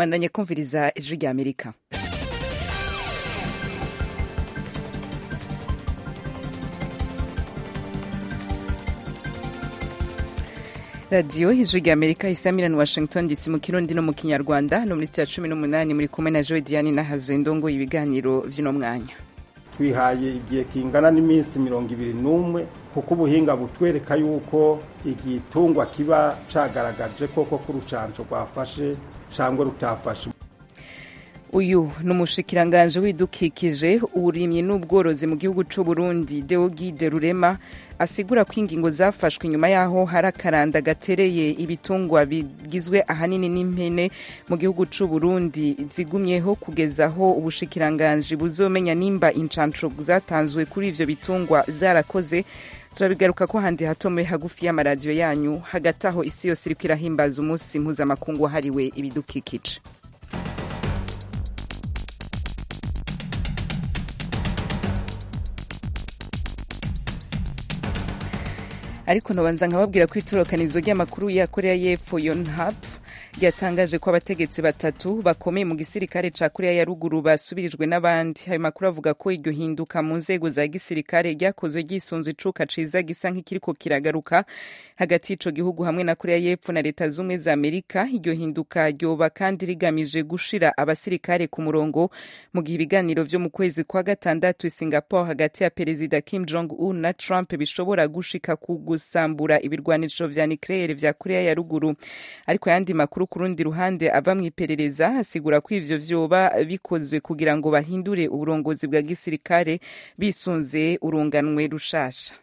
mwandanye kumviriza ijwi rya amerika radiyo ijwi rya amerika isamirani washington dc mu kirundi no mu kinyarwanda no muri cya cumi n'umunani muri kumwe na joe diane nahazuye ndongo ibiganiro vy'uno mwanya twihaye igihe kingana n'iminsi mirongo ibiri n'umwe kuko ubuhinga butwereka yuko igitungwa kiba cagaragaje koko ko urucanco rwafashe cangwa rutafashe uyu ni umushikiranganje w'idukikije uburimyi n'ubworozi mu gihugu c'u Burundi Deogide Rurema asigura ko ingingo zafashwe inyuma yaho hari akaranda gatereye ibitungwa bigizwe ahanini n'impene mu gihugu c'u Burundi zigumyeho kugeza aho ubushikiranganje buzomenya nimba incanco zatanzwe kuri ivyo bitungwa zarakoze turabigaruka ko handi hatomoye hagufi y'amaradiyo yanyu hagati aho isi yose iriko irahimbaza umunsi mpuzamakungu wahariwe ibidukikije ariko ntobanza nkababwira ko itorokanizo ry'amakuru ya korea y'epfo yonhap ryatangaje ko abategetsi batatu bakomeye mu gisirikare ca korea ya ruguru basubirijwe n'abandi ayo makuru avuga ko iryo hinduka mu nzego za gisirikare ryakozwe ryisunze icuka ciza gisa nk'ikiriko kiragaruka hagati y'ico gihugu hamwe na korea y'epfo na leta z'ubumwe za amerika iryo hinduka ryoba kandi rigamije gushira abasirikare ku murongo mu gihe ibiganiro vyo mu kwezi kwa gatandatu i singapore hagati ya perezida kim jong un na trump bishobora gushika ku gusambura ibirwanisho vya nucleaire vya korea ya ruguru ariko ayandi makuru ku rundi ruhande ava mu iperereza asigura ko ivyo vyoba bikozwe kugira ngo bahindure uburongozi bwa gisirikare bisunze urunganwe rushasha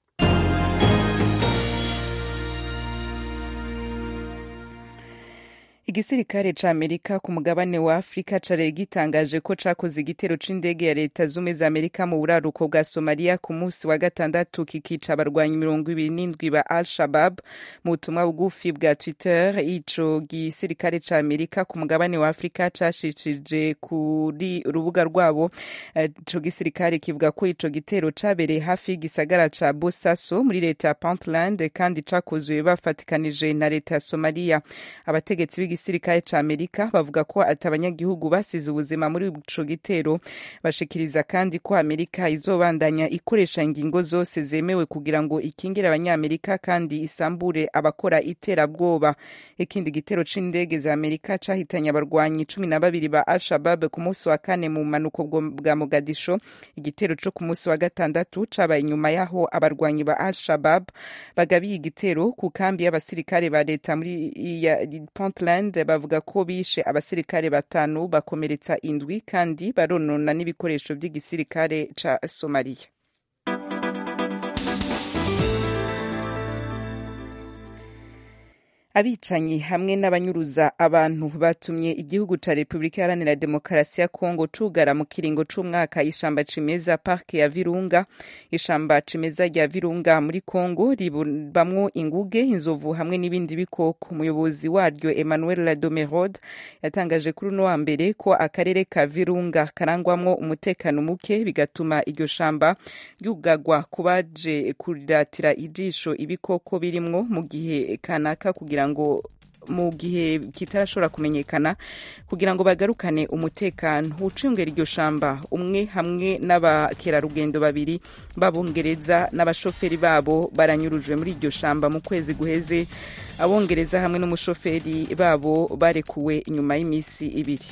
igisirikare ca amerika ku mugabane wa afurika cari gitangaje ko cakoze igitero c'indege ya leta zumwe za amerika mu buraruko bwa somaliya ku munsi wa gatandatu kikica abarwanyi mirongo ibiri n'indwi ba al shabab mu butumwa bugufi bwa twitter ico gisirikare ca amerika ku mugabane wa afurika cashishije kuri urubuga rwabo ico gisirikare kivuga ko ico gitero cabereye hafi y'igisagara ca bosaso muri leta ya puntland kandi cakozwe bafatikanije na leta ya somaliya abategetsi igisirikare ca amerika bavuga ko ati abanyagihugu basize ubuzima muri ico gitero bashikiriza kandi ko amerika izobandanya ikoresha ingingo zose zemewe kugira ngo ikingire abanyamerika kandi isambure abakora iterabwoba ikindi gitero c'indege za amerika cahitanye abarwanyi cumi na babiri ba al-shabab ku munsi wa kane mu bumanuko bwa mogadisho igitero co ku munsi wa gatandatu cabaye inyuma yaho abarwanyi ba al-shabab bagabiye igitero ku kambi y'abasirikare ba leta muri ya puntland bavuga ko bishe abasirikare batanu bakomeretsa indwi kandi baronona n'ibikoresho by'igisirikare ca somaliya abicanyi hamwe n'abanyuruza abantu batumye igihugu ca repubulika iharanira demokarasi ya kongo cugara mu kiringo c'umwaka ishamba cimeza parke ya virunga ishamba cimeza rya virunga muri kongo ribamwo inguge inzovu hamwe n'ibindi bikoko umuyobozi waryo emmanuel ladomerod yatangaje kuri uno wa mbere ko akarere ka virunga karangwamwo umutekano muke bigatuma iryo shamba ryugagwa ku baje kuriratira ijisho ibikoko birimwo mu gihe kanaka kugira ngo mu gihe kitarashobora kumenyekana kugira ngo bagarukane umutekano ucungera iryo shamba umwe hamwe n'abakerarugendo babiri b'abongereza n'abashoferi babo baranyurujwe muri iryo shamba mu kwezi guheze abongereza hamwe n'umushoferi babo barekuwe inyuma y'iminsi ibiri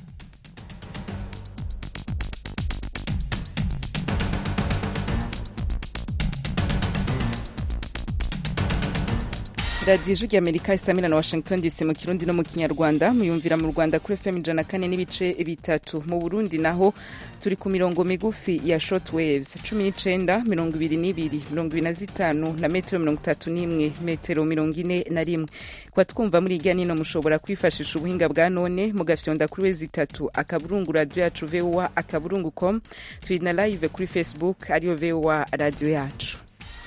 radiyo ijwi amerika isamira na washington dc mu kirundi no mu kinyarwanda muyumvira mu rwanda kuri fm ijana kane n'ibice bitatu mu burundi naho turi ku mirongo migufi ya short waves cumi n'icenda mirongo ibiri n'ibiri mirongo ibiri na zitanu na metero mirongo itatu n'imwe metero mirongo ine na rimwe kuba twumva muri irya nino mushobora kwifashisha ubuhinga bwa none mugafyonda kuri wezi itatu akaburungu radiyo yacu voa akaburungu com turi na live kuri facebook ariyo voa radiyo yacu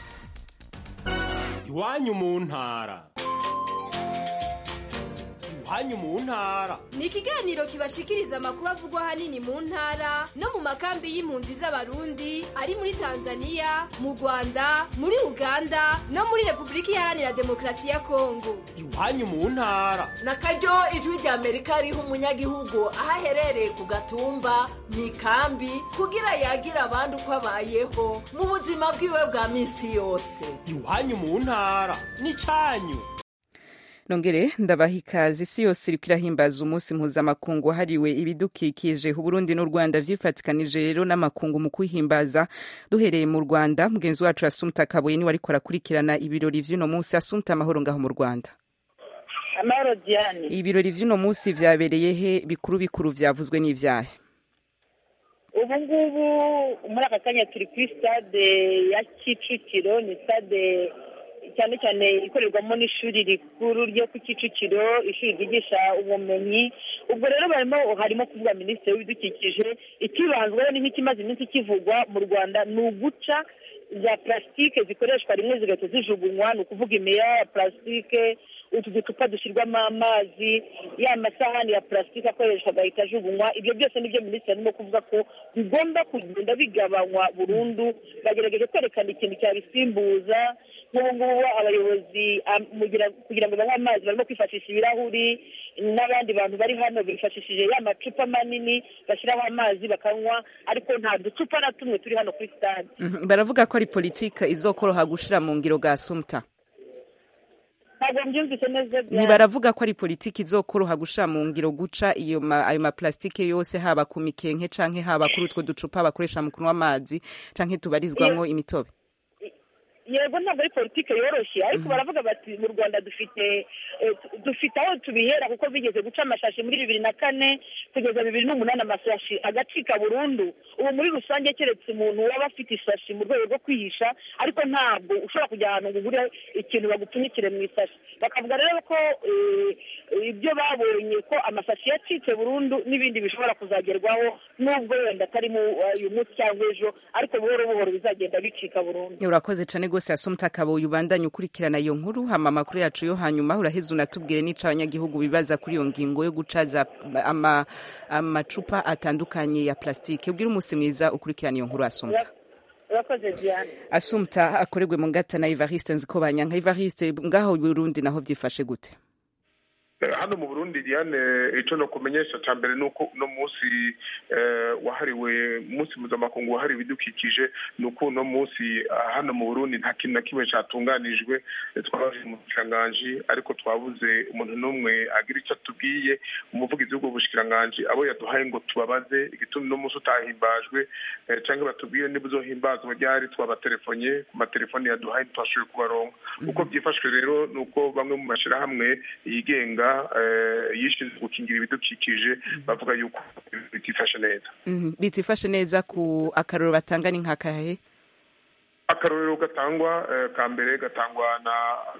iwanyu mu ntara iwanyu mu ntara ni ikiganiro kibashikiriza amakuru avugwa ahanini mu ntara no mu makambi y'impunzi z'abarundi ari muri tanzania mu rwanda muri uganda no muri repubulika iharanira demokarasi ya kongo iwanyu mu ntara na karyo ijwi rya amerika riha umunyagihugu aho aherereye ku gatumba mu ikambi kugira yagira abandi uko abayeho mu buzima bwiwe bwa minsi yose iwanyu mu ntara n'icyanyu nongere ndabaha ikaze isi yose iriko irahimbaza umunsi mpuzamakungu wahariwe ibidukikije uburundi n'u rwanda vyifatikanije rero n'amakungu mu kwihimbaza duhereye mu rwanda mugenzi wacu asumta kabuye niwe ariko arakurikirana ibirori vy'uno munsi asumta amahoro ngaho mu rwanda amahoro diane ibirori vy'uno munsi vyabereye he bikuru bikuru vyavuzwe n'ivyahe ubu ngubu muri aka kanya turi kuri stade ya kicukiro ni stade cyane cyane ikorerwamo n'ishuri rikuru ryo ku kicukiro ishuri ryigisha ubumenyi ubwo rero barimo harimo kuvuga minisitiri w'ibidukikije ikibanzweho ni nk'ikimaze iminsi kivugwa mu rwanda ni uguca za plastique zikoreshwa rimwe zigahita zijugunywa ni ukuvuga imiya ya plastique utu ducupa dushyirwamo amazi ya masahani ya plastique akoreshwa agahita ajugunywa ibyo byose nibyo minisitiri arimo kuvuga ko bigomba kugenda bigabanywa burundu bagerageje kwerekana ikintu cyabisimbuza nk'ubu ngubu abayobozi kugira ngo banywe amazi barimo kwifashisha ibirahuri n'abandi bantu bari hano bifashishije ya macupa manini bashyiraho amazi bakanywa ariko nta ducupa na tumwe turi hano kuri stade baravuga ko ari politike izokoroha gushira mu ngiro ga sumta ntabwo mbyumvise neza ntibaravuga ko ari politiki izokoroha gushira mu ngiro guca iyo ma, ayo maplastike yose haba ku mikenke canke haba kuri utwo ducupa bakoresha mu kunywa amazi canke tubarizwamwo imitobe yego ntabwo ari politiki yoroshye ariko baravuga bati mu rwanda dufite dufite aho tubihera kuko bigeze guca amashashi muri bibiri na kane kugeza bibiri n'umunani amasashi agacika burundu ubu muri rusange keretse umuntu waba afite isashi mu rwego rwo kwihisha ariko ntabwo ushobora kujya ahantu ngo ugure ikintu bagupfunyikire mu isashi bakavuga rero ko ibyo babonye ko amasashi yacitse burundu n'ibindi bishobora kuzagerwaho n'ubwo wenda atari uyu munsi cyangwa ejo ariko buhoro buhoro bizagenda bicika burundu urakoze cyane rwose asumta kabuye ubandanye ukurikirana iyo nkuru hama amakuru yacu yo hanyuma uraheze unatubwire n'ico abanyagihugu bibaza kuri iyo ngingo yo gucaza ama, amacupa atandukanye ya plastike ubwire umunsi mwiza ukurikirana iyo nkuru asumta urakoze diane asumta akorerwe mu ngata na ivariste nziko banyanka ivariste ngaho burundi naho vyifashe gute hano mu burundi diane icyo no kumenyesha cya mbere ni uko uno munsi wahariwe umunsi mpuzamakungu wahariwe ibidukikije ni uko uno munsi hano mu burundi nta kintu na kimwe cyatunganijwe twabaje mu bushikiranganji ariko twabuze umuntu n'umwe agira icyo atubwiye umuvugizi w'ubwo bushikiranganji abo yaduhaye ngo tubabaze igituma uno munsi utahimbajwe cyangwa batubwire niba uzohimbazwa ryari twabatelefone ku matelefoni yaduhaye ntitwashoboye kubaronka uko byifashwe rero ni uko bamwe mu mashyirahamwe yigenga yishinzwe gukingira ibidukikije bavuga yuko bitifashe neza bitifashe neza ku akaroro batanga ni nk'akahe akarorero gatangwa ka mbere gatangwa na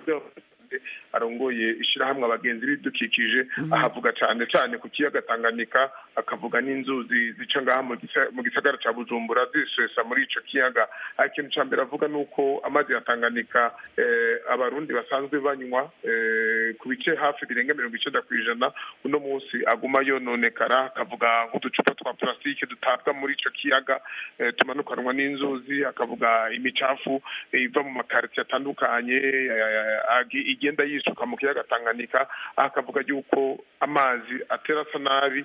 arongoye ishyirahamwe abagenzi b'ibidukikije ahavuga cyane cyane ku kiyaga tanganyika akavuga n'inzuzi zica ngaha mu gisagara cya bujumbura zisesa muri icyo kiyaga ikintu cya mbere avuga ni uko amazi ya tanganyika abarundi basanzwe banywa ku bice hafi birenga mirongo icyenda ku ijana uno munsi aguma yononekara akavuga nk'uducupa twa purasitike dutabwa muri icyo kiyaga tumanukanwa n'inzuzi akavuga imicafu iva mu makaritsiye atandukanye igenda yisuka mu kiyaga tanganyika akavuga yuko amazi atera asa nabi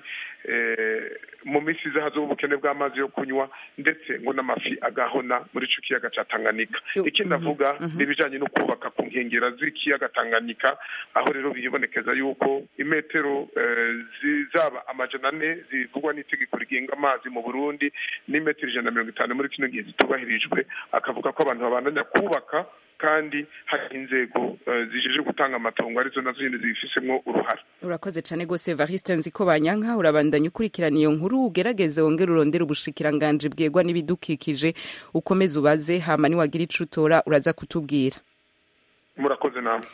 mu minsi iza hazaho ubukene bw'amazi yo kunywa ndetse ngo n'amafi agahona muri icyo kiyaga cya tanganyika ikindi avuga ni ibijyanye no kubaka ku nkengero z'ikiyaga tanganyika aho rero bibonekeza yuko imetero zizaba amajana ane zivugwa n'itegeko rigenga amazi mu burundi n'imetero ijana na mirongo itanu muri kino gihe zitubahirijwe akavuga ko abantu babandanya kubaka kandi hari inzego zijeje gutanga amatongo arizo nazo nyine zibifisemo uruhare urakoze cyane rwose evariste nzi ko banyanka urabandanya ukurikirana iyo nkuru ugerageze wongere urondere ubushikiranganji bwegwa n'ibidukikije ukomeze ubaze hama niwagira ico utora uraza kutubwira murakoze namwe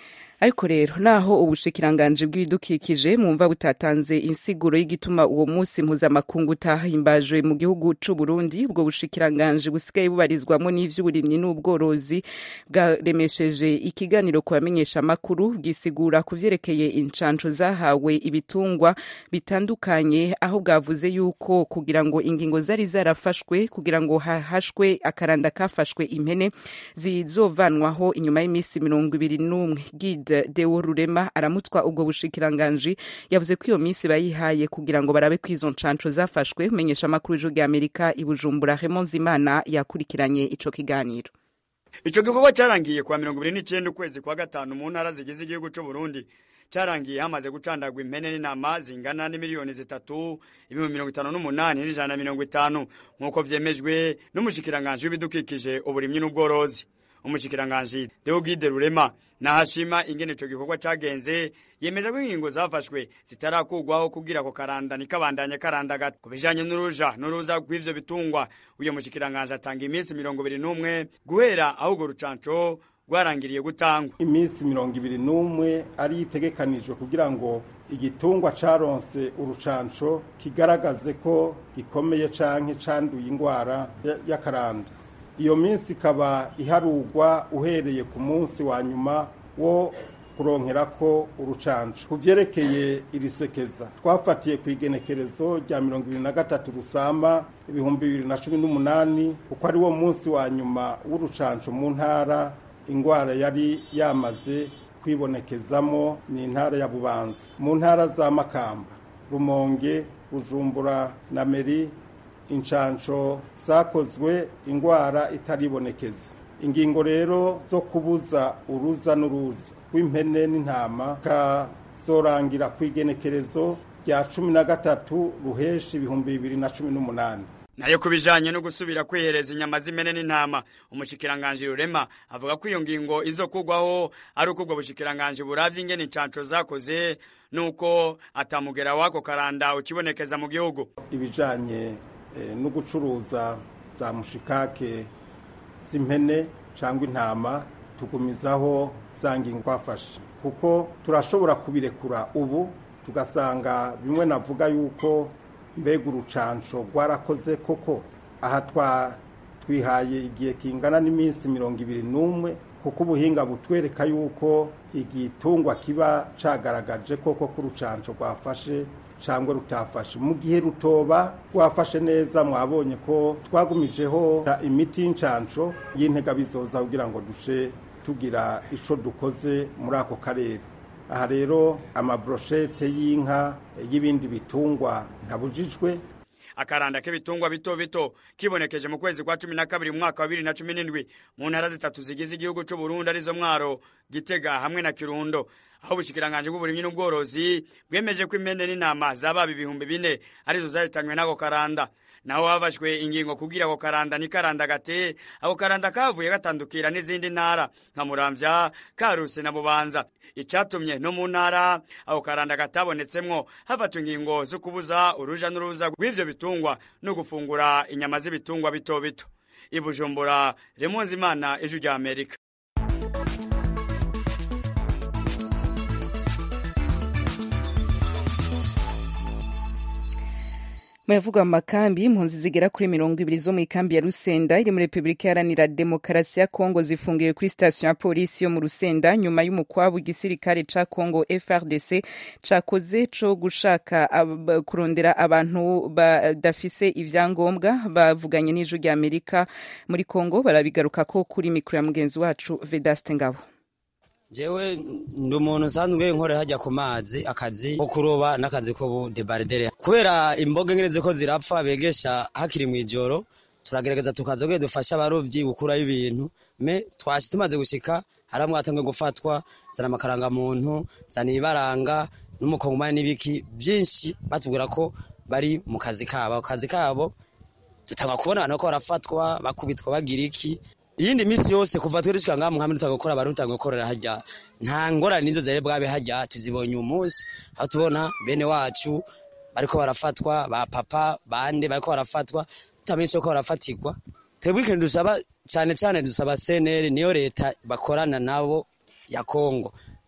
ariko rero naho ubushikiranganji bw'ibidukikije mwumva butatanze insiguro y'igituma uwo munsi mpuzamakungu utahimbajwe mu gihugu c'u Burundi ubwo bushikiranganji busigaye bubarizwamo n'ivy'uburimyi n'ubworozi bwaremesheje ikiganiro ku bamenyesha amakuru bwisigura ku vyerekeye incanco zahawe ibitungwa bitandukanye aho bwavuze yuko kugira ngo ingingo zari zarafashwe kugira ngo hahashwe akaranda kafashwe impene zizovanwaho inyuma y'iminsi mirongo ibiri n'umwe Gide Deo Rurema aramutwa ubwo bushikiranganji yavuze ko iyo minsi bayihaye kugira ngo barabe ko izo ncanco zafashwe menyesha amakuru y'ijwi Amerika i Bujumbura Raymond Zimana yakurikiranye ico kiganiro ico gikorwa cyarangiye kuwa mirongo ibiri n'icenda ukwezi kwa gatanu mu ntara zigize igihugu c'u Burundi cyarangiye hamaze gucandagwa impene n'intama zingana n'imiliyoni zitatu ibihumbi mirongo itanu n'umunani n'ijana na mirongo itanu nk'uko vyemejwe n'umushikiranganji w'ibidukikije uburimyi n'ubworozi umushikiranganji Deogide Rurema nahashima ingene ico gikorwa cagenze yemeza ko ingingo zafashwe zitarakugwaho kugira ko karanda nikabandanya karandagata ku bijanye n'uruja n'uruza rw'ivyo bitungwa uyo mushikiranganji atanga iminsi mirongo ibiri n'umwe guhera aho urwo rucanco rwarangiriye gutangwa iminsi mirongo ibiri n'umwe ari itegekanijwe kugira ngo igitungwa caronse urucanco kigaragaze ko gikomeye canke canduye ingwara y'akaranda iyo minsi ikaba iharugwa uhereye ku munsi wa nyuma wo kuronkerako urucanco ku vyerekeye iri sekeza twafatiye ku igenekerezo rya mirongo ibiri na gatatu rusama ibihumbi bibiri na cumi n'umunani kuko ari wo munsi wa nyuma w'urucanco mu ntara ingwara yari yamaze kwibonekezamo ni intara ya bubanza mu ntara za makamba rumonge bujumbura na meri incanco zakozwe ingwara itaribonekeza ingingo rero zo kubuza uruza n'uruza rw'impene n'intama kazorangira ku igenekerezo rya cumi na gatatu ruheshi ibihumbi bibiri na cumi n'umunani nayo ku bijanye no gusubira kwihereza inyama z'impene n'intama umushikiranganji rurema avuga ko iyo ngingo izokugwaho ari uko ubwo bushikiranganji buravye ingene incanco zakoze nuko atamugera wako karanda ukibonekeza mu gihugu ibijanye no gucuruza za mushikake z'impene cyangwa intama tugumizaho za ngingo twafashe kuko turashobora kubirekura ubu tugasanga bimwe navuga yuko mbega urucanco rwarakoze koko aha twihaye igihe kingana n'iminsi mirongo ibiri n'umwe kuko ubuhinga butwereka yuko igitungwa kiba cagaragaje koko ko urucanco rwafashe cyangwa rutafashe mu gihe rutoba rwafashe neza mwabonye ko twagumijeho imiti y'incanco y'intega bizoza kugira ngo duce tugira ico dukoze muri ako karere aha rero amabroshete y'inka y'ibindi bitungwa ntabujijwe akaranda k'ibitungwa bito bito kibonekeje mu kwezi kwa cumi na kabiri mu mwaka wa bibiri na cumi n'indwi mu ntara zitatu zigize igihugu c'u Burundi arizo Mwaro Gitega hamwe na Kirundo aho ubushikiranganje bw'uburimyi n'ubworozi bwemeje ko impene n'intama zababa ibihumbi bine arizo zahitanywe n'ako karanda naho hafashwe ingingo kugira ako karanda ni karanda gate ako karanda kavuye gatandukira n'izindi ntara nka muramvya karuse na bubanza icatumye no mu ntara ako karanda katabonetsemwo hafatwa ingingo zo kubuza uruja n'uruza rw'ivyo bitungwa no gufungura inyama z'ibitungwa bito bito ibujumbura remonzi imana ijwi rya amerika Muyavugwa amakambi impunzi zigera kuri mirongo ibiri zo mu ikambi ya Rusenda iri muri Repubulika Iharanira Demokarasi ya Kongo zifungiwe kuri sitasiyo ya polisi yo mu Rusenda nyuma y'umukwabu igisirikare ca Kongo FRDC cakoze co gushaka ab, kurondera abantu badafise ivyangombwa bavuganye n'ijwi rya Amerika muri Kongo barabigaruka ko kuri mikro ya mugenzi wacu Vedaste Ngabo jewe ndi umuntu usanzwe nkorera hajya ku mazi akazi ko kuroba n'akazi ko budebaridere kubera imboga ngene ziko zirapfa begesha hakiri mu ijoro turagerageza tukaza kugira dufashe abarovyi gukurayo ibintu me twashi tumaze gushika haramwe atangwe gufatwa zana amakaranga muntu zana ibibaranga n'umukongomani n'ibiki byinshi batubwira ko bari mu kazi kabo kazi kabo tutanga kubona abantu ko barafatwa bakubitwa bagira iki iyindi misi yose kuva twe dushika ngaha muhamwe tutagukora abantu tutagukorera hajya nta ngorane nizo zari bwabe hajya tuzibonye umunsi aho tubona bene wacu bariko barafatwa ba papa bande bariko barafatwa tutamenye ko barafatirwa twebwe ikintu dusaba cyane cyane dusaba CNL niyo leta bakorana nabo ya Kongo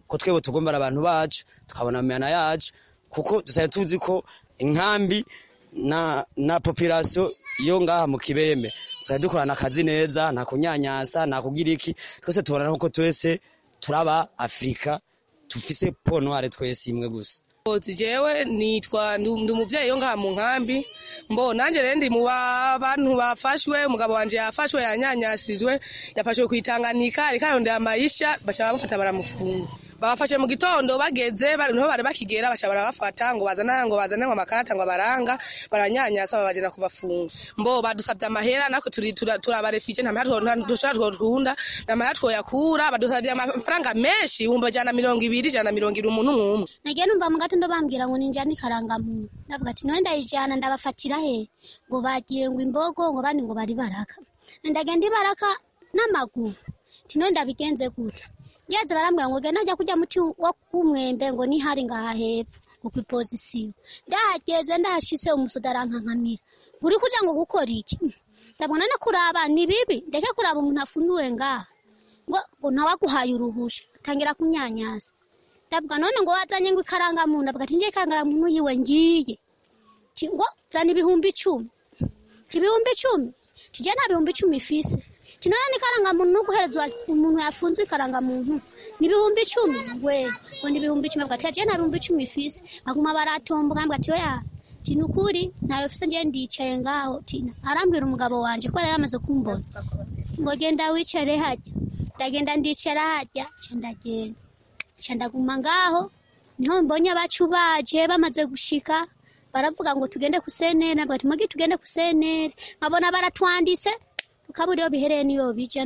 ko twebwe tugombera abantu bacu tukabona amana yacu kuko dusaye tuzi ko inkambi na na population yo ngaha mu kibembe dusaye dukorana akazi neza nta kunyanyasa nta kugira iki twese tubona ko twese turaba afurika tufise po noire twese imwe gusa jewe nitwa ndi umuvyeyi yo ngaha mu nkambi mbo nanje rero ndi mu bantu bafashwe umugabo wanje yafashwe yanyanyasizwe yafashwe kwitanganika ariko arondera amayisha baca bamufata baramufunga babafashe mu gitondo bageze niho bari bakigera baca barabafata ngo bazana ngo bazane ngo amakarata ngo abaranga baranyanyasa babajana kubafunga mbo badusabye amahera nako turi turabarefije nta mahera dushobora twokunda nta mahera twoyakura badusabye amafaranga menshi ibihumbi ijana na mirongo ibiri ijana na mirongo ibiri umuntu umwe nagiye numva mu gatondo bambwira ngo ninjane ikarangamuntu ndavuga ati noye ndayijana ndabafatira he ngo bagiye ngo imbogo ngo bandi ngo bari baraka ndagenda ibaraka n'amaguru ati noye ndabigenze gute ngeze barambwira ngo genda ajya kurya muti wo kumwembe ngo nihari ngaha hepfo ngo ku ipozisiyo ndahageze ndahashise umusoda arankankamira uri kuja ngo gukora iki ndabona no kuraba ni bibi ndeke kuraba umuntu afungiwe ngaha ngo ngo ntawaguhaye uruhusha tangira kunyanyasa ndavuga none ngo wazanye ngo ikarangamuntu ndavuga ati ngiye ikarangamuntu yiwe ngiye ti ngo zana ibihumbi icumi ibihumbi icumi tijye nta bihumbi icumi ifise tinone n'ikarangamuntu no guherezwa umuntu yafunzwe ikarangamuntu ni ibihumbi icumi we ngo ni ibihumbi icumi bwati yagiye nta bihumbi icumi ifise baguma baratomboka bwati oya tina ukuri ntayo fise ngiye ndicaye ngaho tina arambwira umugabo wanje ko yari yamaze kumbona ngo genda wicare hajya ndagenda ndicara hajya ca ndagenda ca ndaguma ngaho niho mbonye abacu baje bamaze gushika baravuga ngo tugende ku senere nabwo ati mugi tugende ku senere nkabona baratwanditse ukabura iyo bihereye niyo bija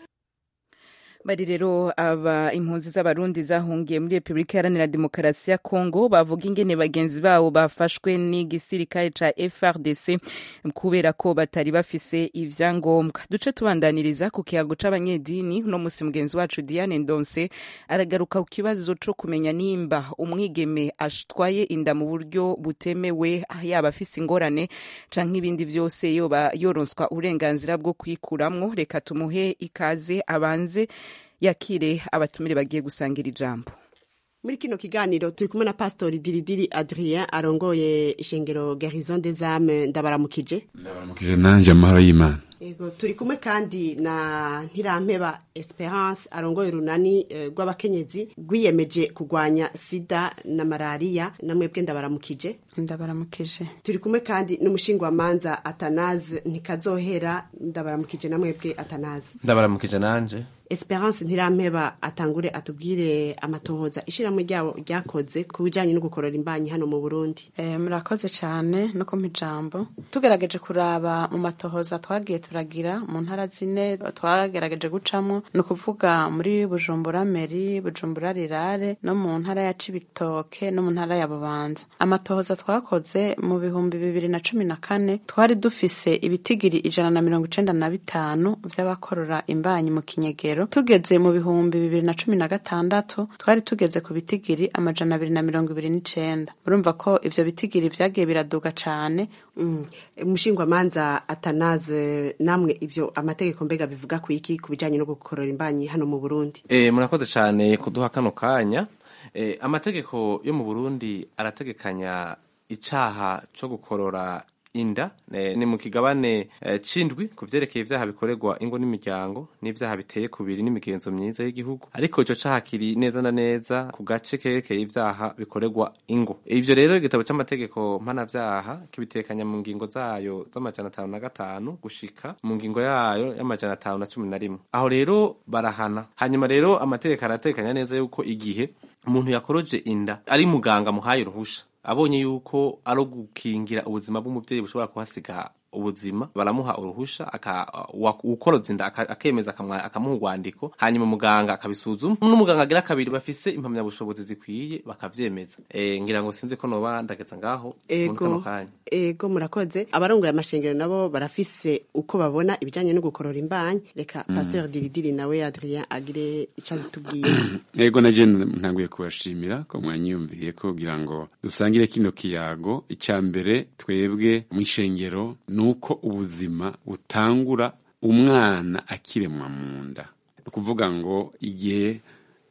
bari rero aba impunzi z'abarundi zahungiye muri repubulika iharanira demokarasi ya kongo bavuga ingene bagenzi babo bafashwe n'igisirikare ca frdc kubera ko batari bafise ivyangombwa duce tubandaniriza ku kiyago c'abanyedini uno musi mugenzi wacu diane ndonse aragaruka ku kibazo co kumenya nimba umwigeme atwaye inda mu buryo butemewe yaba afise ingorane canke ibindi vyose yoba yoronswa uburenganzira bwo kwikuramwo reka tumuhe ikaze abanze yakire abatumire bagiye gusangira ijambo muri kino kiganiro turi kumwe na pastori diridiri adrien arongoye ishengero garison des âmes ndabaramukije ndabaramukije nanje amahoro y'imana yego turi kumwe kandi na ntirampeba esperance arongoye urunani rw'abakenyezi rwiyemeje kurwanya sida na malariya namwebwe ndabaramukije ndabaramukije turi kumwe kandi n'umushingwamanza atanaze ntikazohera ndabaramukije namwebwe atanaze ndabaramukije nanje esperance ntirampeba atangure atubwire amatohoza ishyirahamwe ryabo ryakoze ku bijyanye no gukorora imbanyi hano mu burundi murakoze cyane no kumpa ijambo tugerageje kuraba mu matohoza twagiye turagira mu ntara zine twagerageje gucamo ni ukuvuga muri bujumbura meri bujumbura rirare no mu ntara ya cibitoke no mu ntara ya bubanza amatohoza twakoze mu bihumbi bibiri na cumi na kane twari dufise ibitigiri ijana na mirongo icenda na bitanu vy'abakorora imbanyi mu kinyegero tugeze mu bihumbi bibiri na cumi na gatandatu twari tugeze ku bitigiri amajana abiri na mirongo ibiri n'icenda murumva ko ivyo bitigiri vyagiye biraduga cane umushingwamanza atanaze namwe ivyo amategeko mbega bivuga ku iki ku bijanye no gukorora imbanyi hano mu burundi e, murakoze cane kuduha kano kanya e, amategeko yo mu burundi arategekanya icaha co gukorora inda ni mu kigabane c'indwi ku vyerekeye ivyaha bikorerwa ingo n'imiryango n'ivyaha biteye kubiri n'imigenzo myiza y'igihugu ariko ico caha kiri neza na neza ku gace kerekeye ivyaha bikorerwa ingo ivyo rero igitabo c'amategeko mpanavyaha kibitekanya mu ngingo zayo z'amajana atanu na gatanu gushika mu ngingo yayo y'amajana atanu na cumi na rimwe aho rero barahana hanyuma rero amategeko aratekanya neza yuko igihe umuntu yakoroje inda ari muganga muhaye uruhusha abonye yuko ari gukingira ubuzima bw'umubyeyi bushobora kuhasiga ubuzima baramuha uruhusha ukoroza inda akemeza akamuha urwandiko hanyuma muganga akabisuzuma n'umuganga agira kabiri bafise impamyabushobozi zikwiye bakavyemeza e, ngira ngo sinzi ko noba ndageza ngaho muri kano kanya ego murakoze abarongoye amashengero nabo barafise uko babona ibijanye no gukorora imbanyi reka mm. pasteur diridiri nawe adrien agire ico azitubwiye ego naje ntanguye kubashimira ko mwanyiyumviye ko kugira ngo dusangire kino kiyago icya mbere twebwe mw'ishengero nuko ubuzima butangura umwana akiremwa mu nda ni ukuvuga ngo igihe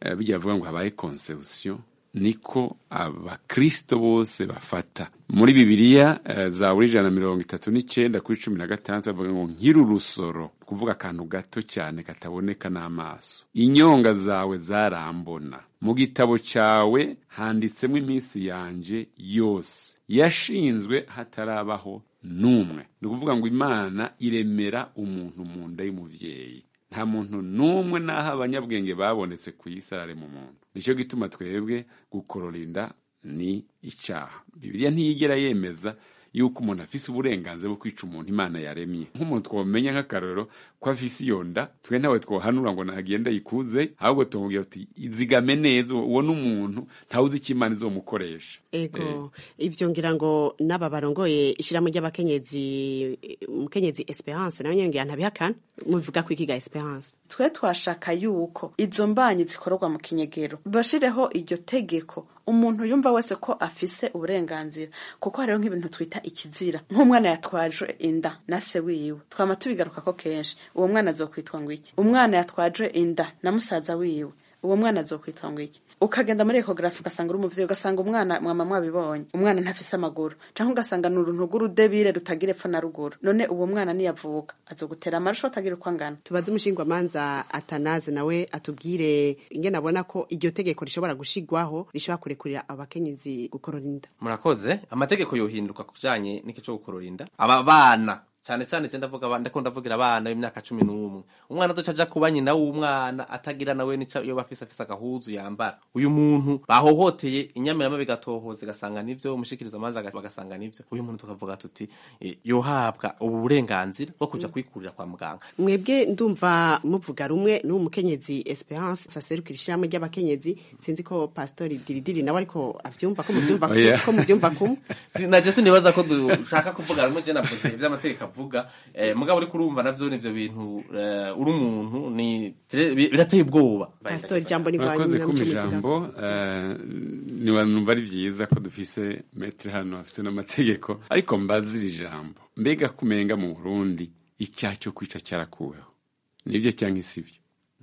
eh, bijya bavuga ngo habaye conception niko abakristo bose bafata muri bibiliya eh, zaburi ijana na mirongo itatu n'icenda kuri cumi na gatandatu bavuga ngo nkiri urusoro kuvuga akantu gato cyane kataboneka n'amaso inyonga zawe zarambona mu gitabo cyawe handitsemo iminsi yanje yose yashinzwe hatarabaho n'umwe ni ukuvuga ngo imana iremera umuntu mu nda y'umuvyeyi nta muntu n'umwe n'aho abanyabwenge babonetse ku isi ararema umuntu nicyo gituma twebwe gukorora inda ni icyaha bibiliya ntiyigera yemeza yuko umuntu afise uburenganzira bwo kwica umuntu imana yaremye nk'umuntu twamenya nk'akarorero ko afise iyo nda twe ntawe twohanura ngo nagende yikuze ahubwo tumubwira tuti izigame neza uwo ni umuntu ntawe uzi icyo imana izomukoresha ego ibyo ngira ngo n'aba barongoye ishyirahamwe ry'abakenyezi umukenyezi esperance nawe nyine ngira ntabihakana mubivuga ko ikiga esperance twe twashaka yuko izo mbanyi zikorerwa mu kinyegero bashireho iryo tegeko umuntu yumva wese ko afise uburenganzira kuko hariho nk'ibintu twita ikizira nk'umwana yatwaje inda na se wiwe twama tubigaruka ko kenshi uwo mwana azokwitwa ngo iki umwana yatwaje inda na musaza wiwe uwo mwana azokwitwa ngo iki ukagenda muri ekogarafi ugasanga uri umuvyeyi ugasanga umwana mwama mwabibonye umwana ntafise amaguru canke ugasanga ni uruntu rw'urudebire rutagira epfo na ruguru none uwo mwana niyavuka azogutera amarusho atagira uko angana tubaze umushingwamanza atanaze nawe atubwire ingene abona ko iryo tegeko rishobora gushigwaho rishobora kurekurira abakenyezi gukorora inda murakoze amategeko yohinduka ku kijanye n'iki co gukorora inda aba bana cyane cyane je ndavuga abana ndakunda ndavugira abana b'imyaka cumi n'umwe umwana azoca aja kuba nyina w'umwana atagira nawe nica iyo bafise afise agahuzu yambara uyu muntu bahohoteye inyamirama bigatohoza igasanga nivyo umushikiriza amazi bagasanga nivyo uyu muntu tukavuga tuti eh, yohabwa ubu burenganzira bwo kuja kwikurira kwa muganga mwebwe ndumva muvuga rumwe n'uwo mukenyezi esperance saserukira ishyirahamwe ry'abakenyezi sinzi ko pastori diridiri nawe ariko avyumva ko muvyumva Oh, yeah. ko muvyumva kumwe naje sinibaza ko dushaka kuvuga rumwe je navuze ivy'amategeko avuga eh, mugabo uriko urumva navyo nivyo bintu eh, uri umuntu ni birateye ubwoba pastori jambo ni murakoze rwanyu kuma muco ijambo eh, nibanumva ari byiza ko dufise metre hano afite n'amategeko ariko mbazira ijambo mbega kumenga mu burundi icyaha cyo kwica cyarakuweho nibyo cyangwa isibyo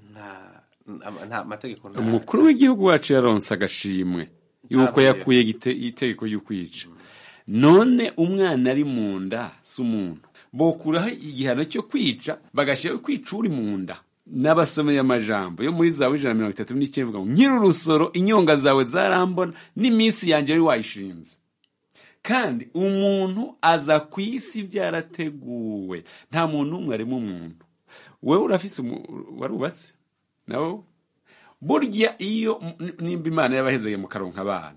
nta nta mategeko nta- umukuru w'igihugu wacu yaronse agashimwe yuko Caravuye. yakuye igite- itegeko y'ukwica none umwana ari mu nda si umuntu bokuraho igihano cyo kwica bagashyiraho kwica uri mu nda n'abasomeye amajambo yo muri zawe ijana na mirongo itatu n'icyenda ivuga ngo nkiri urusoro inyonga zawe zarambona n'iminsi yanjye wari wayishinze kandi umuntu aza ku isi byarateguwe nta muntu n'umwe arimo umuntu wowe urafise umu- warubatse nawe burya iyo n- nimba imana yabahezeye mu karonka abana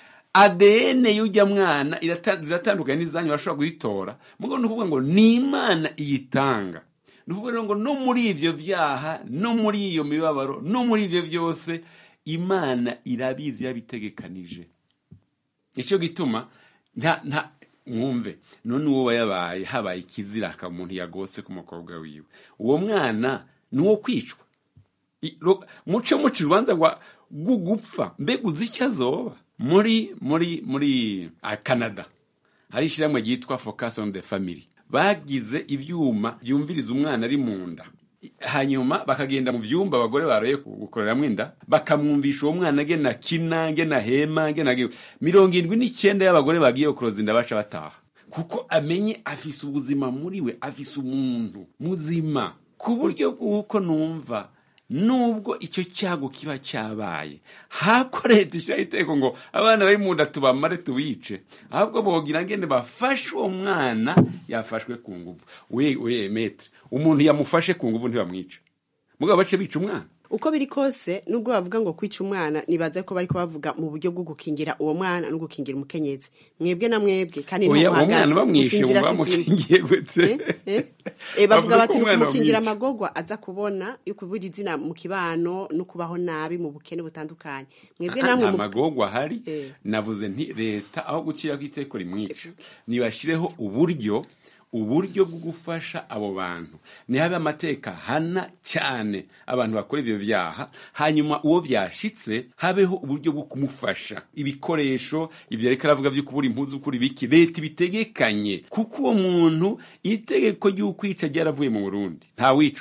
ADN y'ujya mwana irata- ziratandukanye n'izanyu barashobora kuyitora mugo ni ukuvuga ngo ni imana iyitanga ni ukuvuga rero ngo no muri ivyo vyaha no muri iyo mibabaro no muri ivyo vyose imana irabizi yabitegekanije icyo gituma nta nta mwumve none uwo yabaye habaye ikizira akaba umuntu yagotse ku mukobwa wiwe uwo mwana ni uwo kwicwa I- ro- muce muca urubanza rwa gupfa mbega uzi icyo azoba muri muri muri ah, canada hari ishyirahamwe ryitwa focus on the family bagize ibyuma byumviriza umwana ari mu nda hanyuma bakagenda mu byumba abagore baroye gukoreramo inda bakamwumvisha uwo mwana ngena kina ngena hema ngena ge- mirongo irindwi n'icyenda y'abagore bagiye kuroza inda baca bataha kuko amenye afise ubuzima muri we afise umuntu muzima ku buryo bw'uko numva nubwo icyo cyago kiba cyabaye hako leta ishyiraho iteko ngo abana bari mu nda tubamare tubice ahubwo bogira ngende bafashe uwo mwana yafashwe ku nguvu we we metre umuntu yamufashe ku nguvu ntibamwica mugabo bace bica umwana uko biri kose nubwo bavuga ngo kwica umwana nibaza ko bariko bavuga mu buryo bwo gukingira uwo mwana no gukingira umukenyezi mwebwe na mwebwe kandi oya uwo ntuhagaze, mwana bamwishe gusinzira ngo si izindi. bamukingiye gute Eh, eh, bavuga Bavuga bati ko umwana mukingira bamwica. amagorwa aza kubona yo kubura izina mu kibano no kubaho nabi mu bukene butandukanye mwebwe Aha, namwe nta mu- magorwa ahari Eh. navuze nti leta aho guciraho iteko rimwica nibashireho uburyo uburyo bwo gufasha abo bantu nihabe amateka hana cyane abantu bakora ibyo byaha hanyuma uwo byashitse habeho uburyo bwo kumufasha ibikoresho ibyo reka aravuga byo kubura impuzu kuri biki leta ibitegekanye kuko uwo muntu itegeko ry'ukwica ryaravuye mu burundi ntawicwa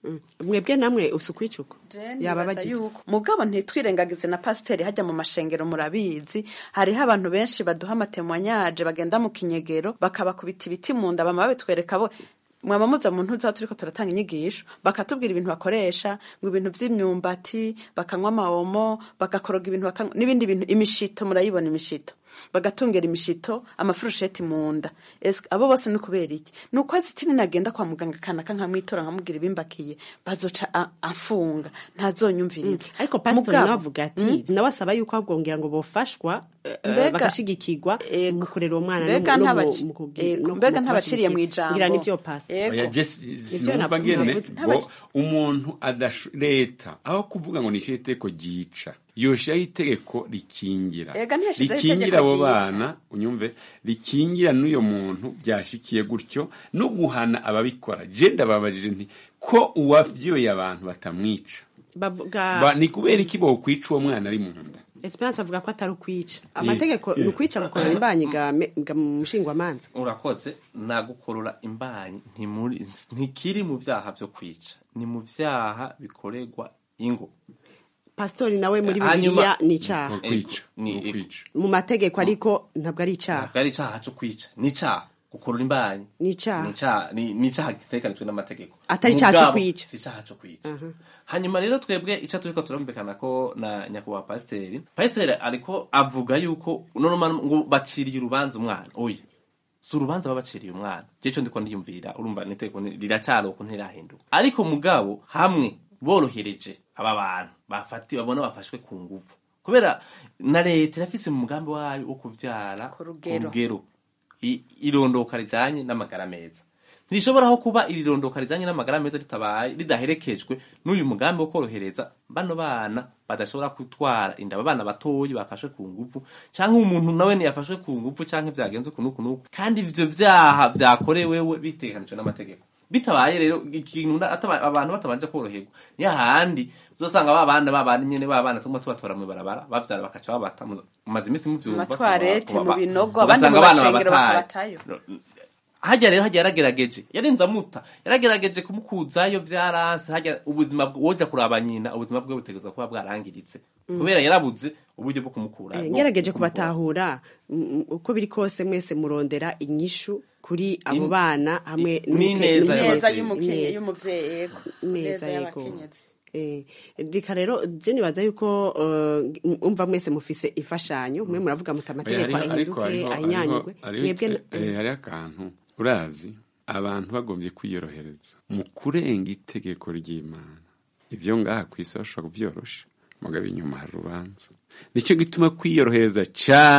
mwebwe namwe usukwicuko yaba nibaza bagira yuko mugabo ntitwirengagize na pasiteri hajya mu mashengero murabizi hariho abantu benshi baduha amatemwanyaje bagenda mu kinyegero bakabakubita ibiti mu nda bama babitwereka bo mwaba muza mu ntuza turiko turatanga inyigisho bakatubwira ibintu bakoresha ngo ibintu vy'imyumbati bakanywa amawomo bagakoroga ibintu bakanywa n'ibindi bintu imishito murayibona imishito bagatungera imishito amafurusheti mu nda Ese abo bose ni kubera iki ni uko azitini nagenda kwa muganga kanaka nkamwitora nkamubwira ibimbakiye bazoca a- afunga ntazonyumviriza ariko pasitori Mugabo- nawe avuga ati nawe asaba yuko ahubwongera ngo bofashwa eh, Mbega- bagashigikirwa mu kurera uwo mwana mbega no mu- ntabaci- mu kugi- ego, no mu mbega ntabaciriye mu kubashigikira. ijambo. ngira nivyo pastor Ego. Oya, Jess, sinumva navuga- ngene navuze. ngo umuntu adasho leta aho kuvuga ngo nishyire itegeko ryica yoshiraho itegeko rikingira Ega ntiyashizeho rikingira itegeko abo ryica. bana unyumve rikingira n'uyo muntu byashikiye gutyo no guhana ababikora je ndababajije nti ko uwavyoye abantu batamwica bavuga Ba- ni kubera iki bokwica uwo mwana ari mu nda Esperance avuga ko atari ukwica amategeko eh. ni ukwica gukorera imbanyi ga me- ga mu mushingwamanza urakoze nagukorora imbanyi ntimuri- ntikiri mu byaha byo kwica ni mu byaha bikorerwa ingo pasitori nawe muri Hanyuma- bibiliya ni icyaha Ego, ni ego. mu mategeko ariko ntabwo ari icyaha ntabwo ari icyaha cyo kwica ni icyaha gukurura imbanyi ni icyaha ni icyaha ni ni icyaha gitekanijwe n'amategeko Atari icyaha cyo Mugabo, kwica. si icyaha cyo kwica hanyuma rero twebwe icyo turiko turumvikana ko na nyakubahwa pasiteri pasiteri ariko avuga yuko none ngo baciriye urubanza umwana oya si urubanza baba baciriye umwana je cyo ndiko ndiyumvira urumva niteko riracari uko ntirahinduka ariko mugabo hamwe borohereje aba bantu bafati babona bafashwe ku nguvu kubera na leta irafise mu mugambi wayo wo kuvyara ku rugero. I- irondoka rijanye n'amagara meza ntirishobora kuba iri rondoka rijanye n'amagara meza ritabaye ridaherekejwe n'uyu mugambi wo korohereza bano bana badashobora gutwara inda abana batoyi bafashwe ku nguvu canke umuntu nawe ntiyafashwe ku nguvu canke vyagenze uku n'uku n'uku kandi ivyo vyaha vyakorewewe bitegekanijwe n'amategeko bitabaye rero ikintu na- ataba- abantu batabanje koroherwa niyo handi uzosanga ba bana ba bana nyene ba bana tumwe tubatora mu barabara bavyara bakaca babata mu- mumaze imisi muvyumva Amatwarete, kuba- mu kuba- binogo, abandi ugasanga mu abana mashengero babataye. bakabatayo. hajya rero hajya yaragerageje yarenze amuta yaragerageje kumukuzayo vyaranse hajya ubuzima bwe- woja kuraba nyina ubuzima bwe butegerezwa kuba bwarangiritse Mm. kubera yarabuze uburyo bwo kumukura Eh, bwo- ngerageje bwo kumukura. kubatahura mm, uko biri kose mwese murondera inyishu kuri abo In- bana hamwe i- n'ineza neza y'abavyeyi. y'umukenye y'umuvyeyi yego neza neza yego y'abakenyezi Eh, reka rero je nibaza yuko eh, umva mwese mufise imfashanyo mwe muravuga muti amategeko Oya, hariho- ariko ahinduke hariho- anyanyugwe hariho- mwebwe hariho- eh, hariho akantu urazi abantu bagombye kwiyorohereza mu kurenga itegeko ry'imana ivyo ngaha ku isi bashobora kuvyorosha mugabo inyuma hari urubanza nicyo gituma kwiyorohereza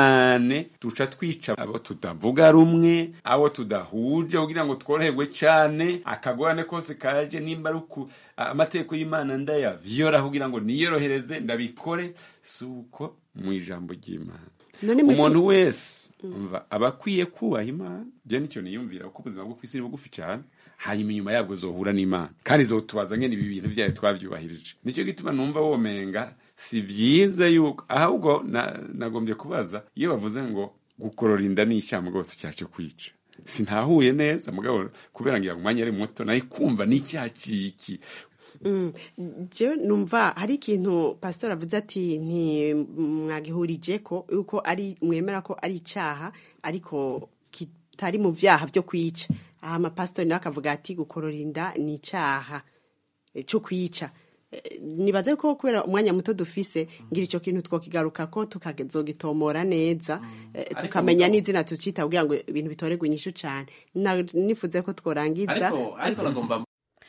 cyane duca twica abo tutavuga rumwe abo tudahuje kugira ngo tworoherwe cyane akagorane kose kaje nimba ari uku amategeko y'imana ndayavyora kugira ngo niyorohereze ndabikore si uko mu ijambo ry'imana None mwebwe- umuntu wese umva aba akwiye kubaha imana byo nicyo niyumvira kuko ubuzima bwo ku isi ni bugufi cyane hanyuma inyuma yabwo zohura n'imana kandi zotubaza ngene ibi bintu byayo twabyubahirije nicyo gituma numva womenga si byiza yuko ahubwo na- nagombye kubaza iyo bavuze ngo gukorora inda ni icyaha rwose icyaha cyo kwica sintahuye neza mugabo kubera ngo umwanya ari muto nayo kumva ni icyaha ciki Mm, jewe numva hari ikintu pastor avuze ati ntimwagihurije ko yuko ari mwemera ko ari icyaha ariko kitari mu byaha byo kwica aha amapasitori nawe akavuga ati gukorora inda ni icyaha eh, cyo kwica Eh, nibaze ko kubera umwanya muto dufise ngira icyo kintu twokigaruka ko tukazogitomora neza eh, Ariko tukamenya mugabo- n'izina tucita kugira ngo ibintu bitorerwe inyishu cyane Na- nifuze ko tworangiza ariko ariko nagomba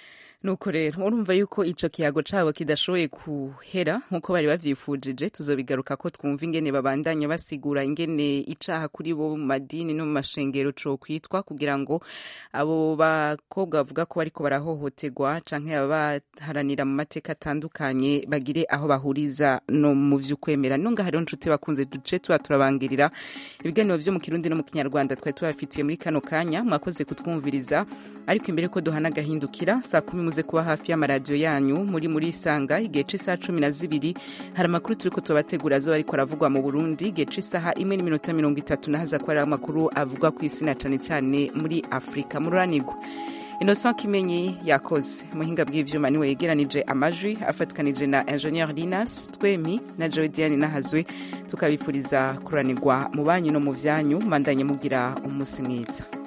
nuko rero urumva yuko ico kiyago cabo kidashoboye kuhera nkuko bari bavyifujije tuzobigaruka ko twumva ingene babandanya basigura ingene icaha kuri bo mu madini no mu mashengero co kwitwa kugira ngo abo bakobwa bavuga ko bariko barahohoterwa canke abaharanira mu mateka atandukanye bagire aho bahuriza no mu vy'ukwemera nunga hariho nshuti bakunze duce tuba turabangirira ibiganiro vyo mu kirundi no mu kinyarwanda twari tubafitiye muri kano kanya mwakoze kutwumviriza ariko imbere ko duhana agahindukira saa kumi muze kuba hafi y'amaradiyo yanyu muri muri isanga igihe c'isaha cumi na zibiri hari amakuru turiko tubategura azoba ariko aravugwa mu burundi igihe c'isaha imwe n'iminota mirongo itatu nahaza kuba ari amakuru avugwa ku isi na cane cane muri afurika mururanirwa innocent kimenyi yakoze muhinga bw'ivyuma niwe yegeranije amajwi afatikanije na ingenieur linas twemi na joe diane nahazwe tukabifuriza kuranirwa mu banyu no mu vyanyu mandanye mugira umunsi mwiza